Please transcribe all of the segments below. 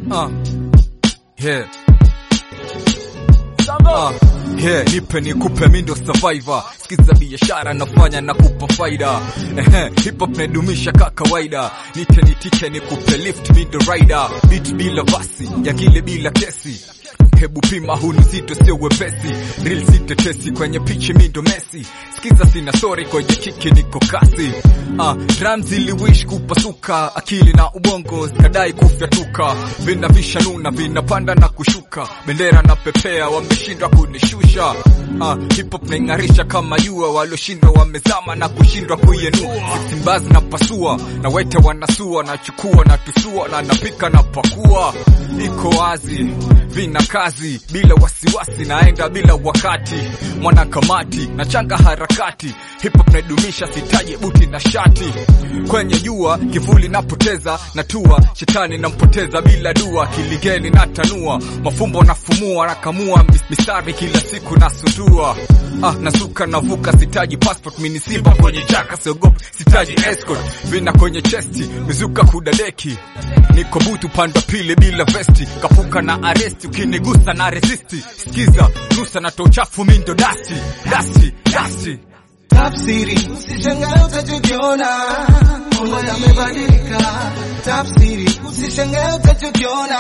Uh. Yeah. Uh, yeah, nipe nikupe mindo survivor sikiza biashara nafanya na kupa faida Ehe, hip hop naidumisha ka kawaida nite nitike nikupe lift mindo rider beat bila vasi yangile bila kesi hebu pima huu ni zito sio wepesi real sitetesi kwenye pichi mindo mesi sikiza sina sorry kwenye kiki niko kasi uh, drums ziliwish kupasuka akili na ubongo zikadai kufyatuka vina vishanuna vinapanda na kushuka bendera na pepea wameshindwa kunishusha uh, hip hop naing'arisha kama jua walioshindwa wamezama na kushindwa kuienua simbaz na pasua na wete wanasua nachukua na tusua na napika na pakua iko wazi vina kazi bila wasiwasi naenda bila wakati mwana kamati na changa harakati hip hop naidumisha sitaje buti na shati kwenye jua kivuli napoteza natua shetani nampoteza bila dua kiligeni natanua mafumbo nafumua nakamua mis- mistari kila siku nasutua ah, nasuka navuka sitaji passport minisiba kwenye jaka siogopi sitaji escort vina kwenye chesti mizuka kudadeki niko butu panda pili bila vesti kapuka na aresti ukinigusa na resisti skiza nusa na tochafu mindo dasti dasti dasti Tafsiri, usishangae utachokiona, mambo yamebadilika. Tafsiri, usishangae utachokiona,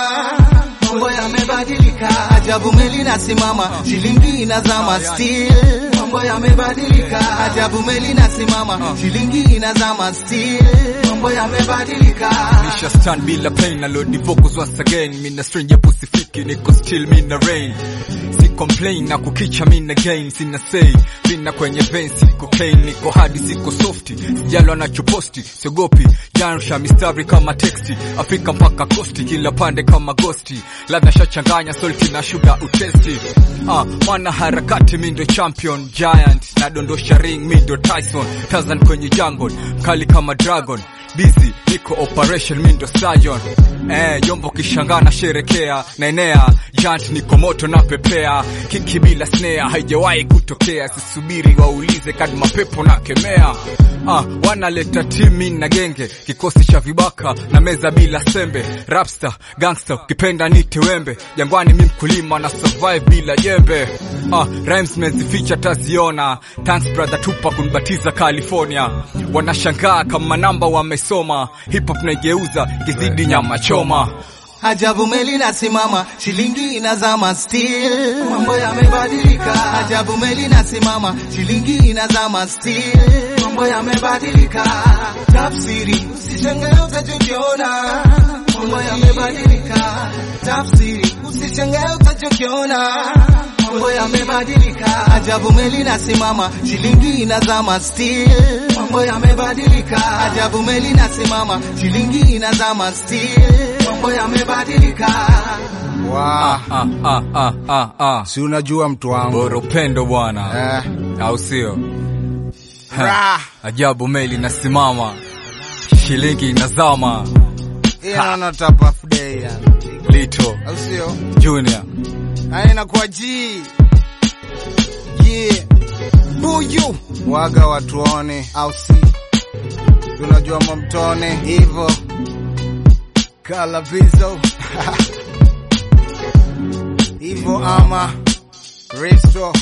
mambo yamebadilika. Ajabu meli nasimama, shilingi inazama still, mambo yamebadilika. Ajabu meli nasimama, shilingi inazama still, mambo yamebadilika. Nisha stand bila pain na load the vocals once again mina stranger pusifiki niko still mina rain si complain na kukicha mina gain sina say vina kwenye vein si cocaine niko hadi siko softi sijalwa nachoposti siogopi jansha mistari kama texti Afrika mpaka kosti kila pande kama gosti ladha shachanganya salty na sugar utesti ah, mwana harakati mindo champion giant nadondosha ring mindo Tyson Tarzan kwenye jungle mkali kama dragon busy niko operation mindo stallion eh, jombo kishangana sherekea naenea jant niko moto na pepea kiki bila snare haijawahi kutokea sisubiri waulize kadi mapepo na kemea ah, wanaleta timi na genge kikosi cha vibaka na meza bila sembe rapster gangster ukipenda nite wembe jangwani mi mkulima na survive bila jembe ah, rhymes mezificha taziona thanks brother tupa kunibatiza california wanashangaa kama namba wamesoma hip hop naigeuza kizidi nyama choma Ajabu meli nasimama, shilingi inazama still, mambo yamebadilika. Ajabu meli nasimama, shilingi inazama still, mambo yamebadilika. Tafsiri, usishangae utachokiona, mambo yamebadilika. Tafsiri, usishangae utachokiona, mambo yamebadilika. Ajabu meli nasimama, shilingi inazama still, mambo yamebadilika. Ajabu meli nasimama, shilingi inazama still, mambo yamebadilika. ah, Wa, ah, ah, ah, ah, ah. si unajua mtu wangu bora upendo bwana eh, au sio Ha, Ra. ajabu meli nasimama shilingi inazama ina na tap of day yani. lito au sio? junior Na inakuwa G. Yeah. Buyu. Waga watuone au si? Tunajua mamtone hivyo. Kalabizo. Hivyo ama Risto.